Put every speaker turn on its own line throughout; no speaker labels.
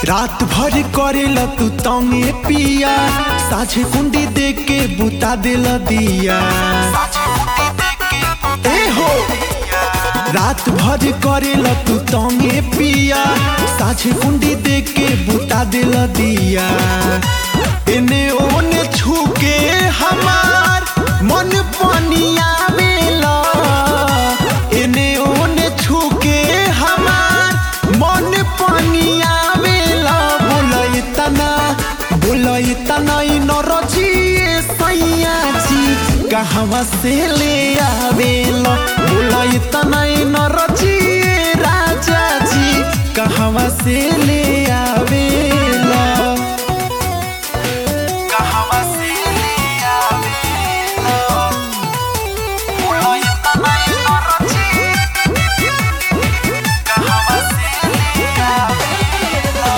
रात भर करेला तू तंगे पिया साझे कुंडी दे के बुता देला दिया ए हो रात भर करेला तू तंगे पिया साझे कुंडी दे के बुता देला दिया एने ओने छूके हमार मन पनिया बेला एने ओने छूके हमार मन पनिया बेला बोला इतना बोला इतना इ नरजी सैया जी कहवा से ले आवेला बोला इतना इ नरजी राजा जी कहवा से ले आवेला कहवा से ले आवेला बोला इतना इ नरजी कहवा से ले आवेला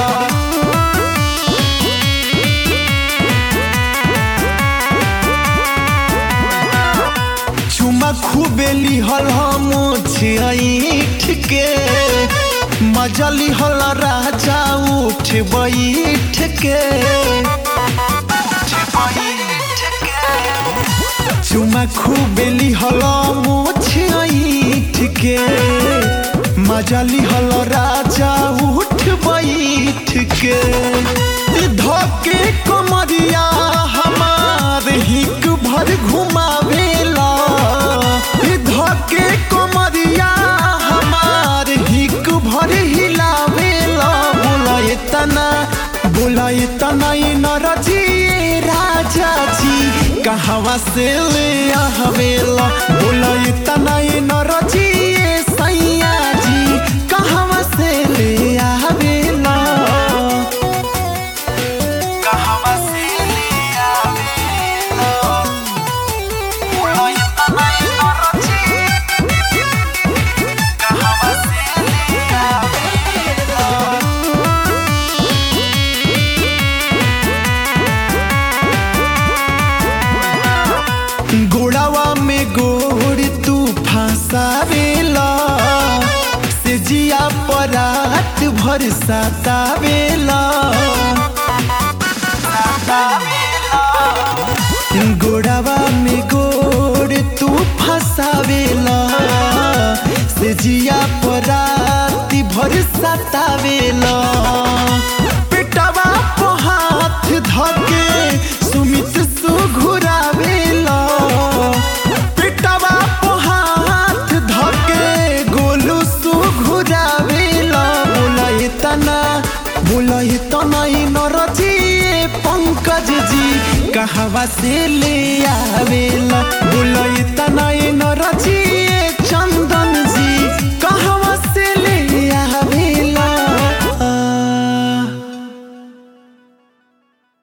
चुमा खूबे लिहल हम छिठ के मजा लिहल राजा उठ बैठ के चुमा खूबे लिहल छिठ के मजा लिहल राजा उठ बैठ के धके कमरिया हमार हिक भर घुमावेला धके कमरिया हमार हिक भर हिलावेला बोला इतना बोला इतना इ नरजी राजा जी कहवा से ले आवेला बोला इतना इ नरजी सैया जी कहवा से ले आवेला कहवा से ले आवेला बोला इतना इ नरजी कहवा से ले आवेला गोड़ावा में गोड़ तू फंसावेला से जिया परात भर सतावेला गोड़ावा में गोड़ तू फंसावेला से जिया परात भर सतावेला पेटवा पे हाथ धके सुमित सुघुरावेला पेटवा पे हाथ धके गोलू सुघुरावेला बोला इतना बोला इतना इ नरजी पंकज जी कहवा से ले आवेला बोला इतना